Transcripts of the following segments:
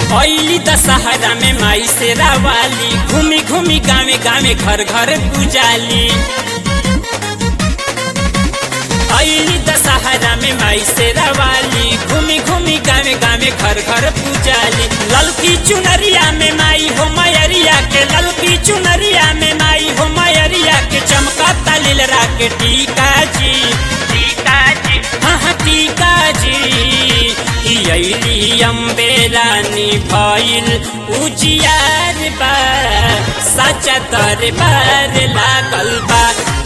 ऐली दशहरा में माई से रावाली घूमी घूमी गावे गावे घर घर पूजाली ऐली दशहरा में माई से रावाली घूमी घूमी गावे गावे घर घर पूजाली ललकी चुनरिया में माई हो मयरिया के ललकी चुनरिया में माई हो मयरिया के चमका तालिल राके टीका जी टीका जी हाँ हाँ टीका जी कि अली अम्बे रानी भइल उजियार बा सचा दरबार लागल बा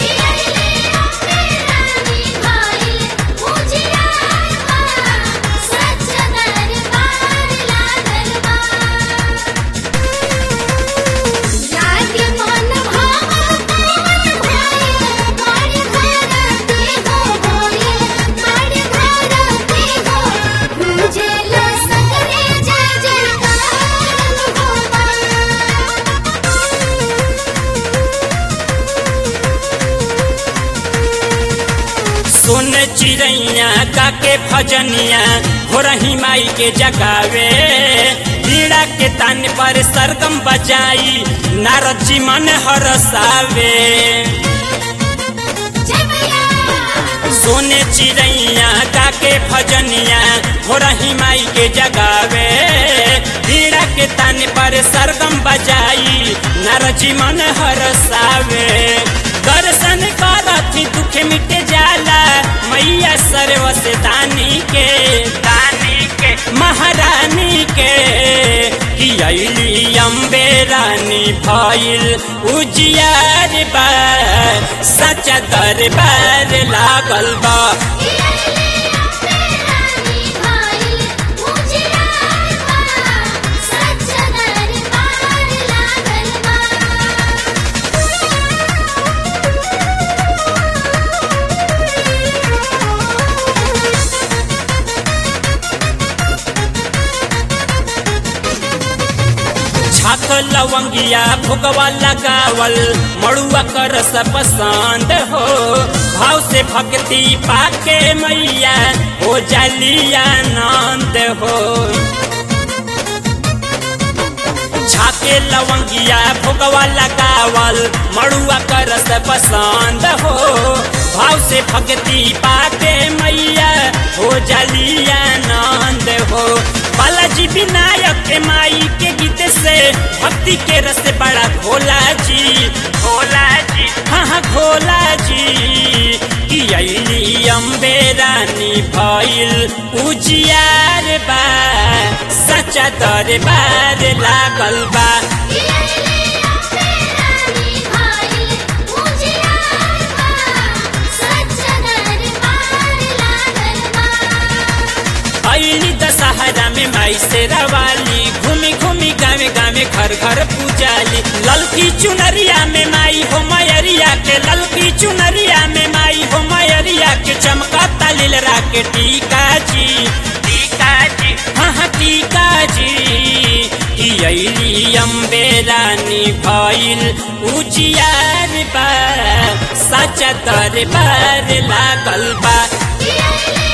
सुन चिड़ैया काके भजनिया हो रही माई के जगावे पीड़ा के तान पर सरगम बजाई नारद जी मन हरसावे सोने चिड़ैया काके भजनिया हो रही माई के जगावे पीड़ा के तान पर सरगम बजाई नारद जी मन हरसावे दर्शन करथी दुख मिट जाला मैया सर्वस दानी के दानी के महारानी के कि अली अम्बे रानी भइल उजियार बा सचा दरबार लागल बा छाक लवंगिया भुगवा लगावल मड़ुआ कर सब पसंद हो भाव से भक्ति पाके मैया हो जालिया आनंद हो छाके लवंगिया भुगवा लगावल मड़ुआ कर सब पसंद हो भाव से भक्ति पाके मैया हो जालिया आनंद हो बालाजी विनायक के माई के गीत से भक्ति के रस बड़ा भोला जी भोला जी हाँ हाँ भोला जी कि अली अम्बे रानी भइल उजियार बा सचा दरबार लागल बा अली दशहरा में माई से रवाली घूमी घूमी गावे गावे घर घर पूजाली ललकी चुनरिया में माई हो मयरिया के ललकी चुनरिया में माई हो मयरिया के चमका तालिल राके टीका जी टीका जी हाँ हाँ टीका जी कि अली अम्बे रानी भइल उजियार बा सचा दरबार लागल बा Yeah.